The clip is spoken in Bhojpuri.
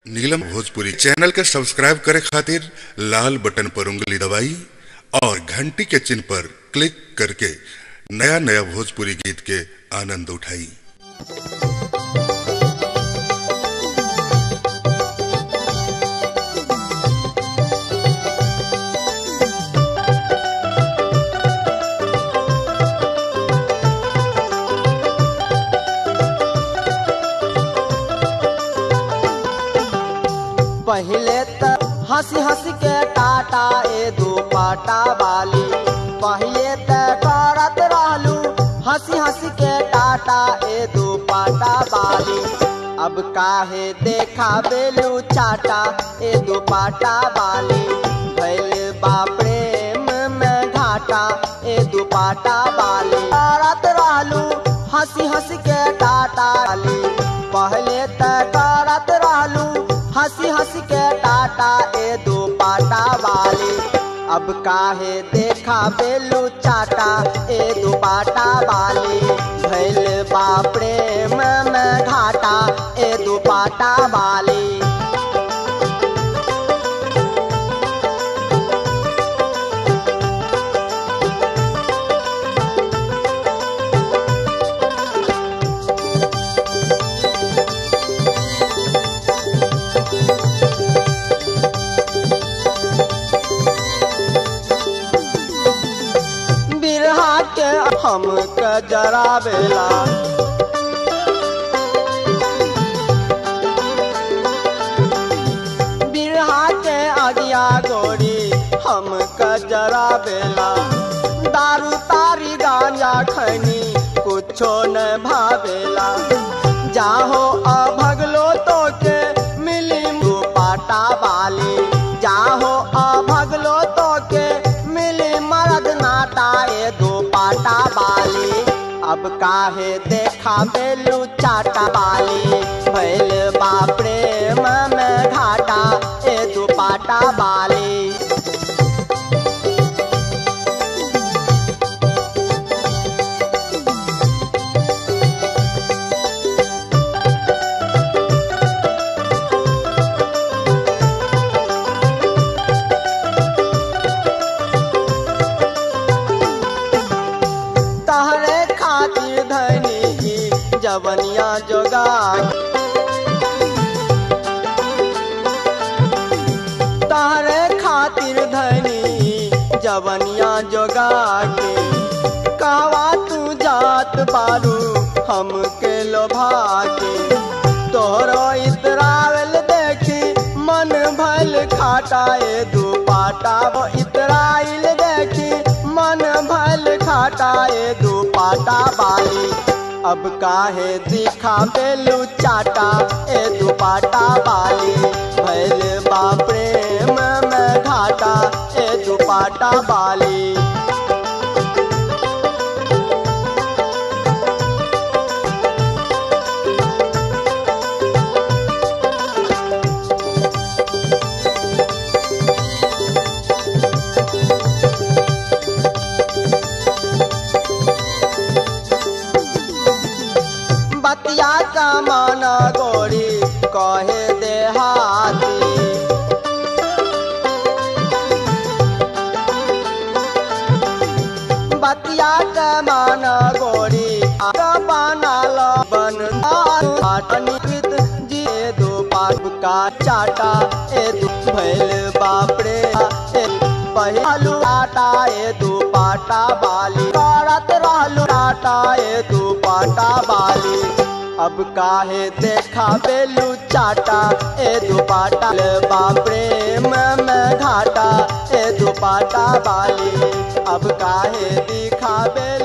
नीलम भोजपुरी चैनल के सब्सक्राइब करे खातिर लाल बटन पर उंगली दबाई और घंटी के चिन्ह पर क्लिक करके नया नया भोजपुरी गीत के आनंद उठाई पहले त हंसी हंसी के टाटा ए दो पाटा वाली पहले त करत रहलू हंसी हंसी के टाटा ए दो पाटा वाली अब काहे देखा बेलू चाटा ए दो पाटा वाली भैल बा प्रेम में घाटा ए दो पाटा वाली करत रहलू हंसी हंसी के टाटा वाली पहले त करत रहलू हंसी हंसी के टाटा ए दो पाटा वाली अब काहे देखा बेलू चाटा ए दो पाटा वाली भैल बा प्रेम में घाटा ए दो पाटा वाली बिरहा के हम के जरावेला बिरहा के अगिया गोरी हम के जरावेला दारू तारी गांजा खैनी कुछो न भावेला जाहो अभगलो तो के मिली दो पाटा वाली जाहो अभगलो तो के मिली मरद नाटा ए दो पाटा वाली अब काहे देखा बेलू चाटा वाली भैल बा प्रेम में घाटा ए दो पाटा वाली तहरे खातिर धनी की जवनिया जोगा तहरे खातिर धनी जवनिया जोगा के कहवा तू जात बारू हमके लोभा के तोहरो इतरावल देखी मन भल खाटाए दू पाटा वो इतराइल देखी मन भल खाटाए दू पाटा बाली अब काहे दिखा बेलू चाटा ए दू पाटा बाली भैल बा प्रेम में घाटा ए दू पाटा बाली बतिया का माना गोरी कहे देहाती बतिया का माना गोरी आगा बना लो बन निकित जी दो पाप का चाटा ए दो भैल बापरे ए पहलू आटा ए दो पाटा बाली करत रहलू आटा ए दो पाटा बाली अब काहे देखा बेलू चाटा ए दो पाटा बापरे में घाटा ए दो पाटा बाली अब काहे दिखा बेलू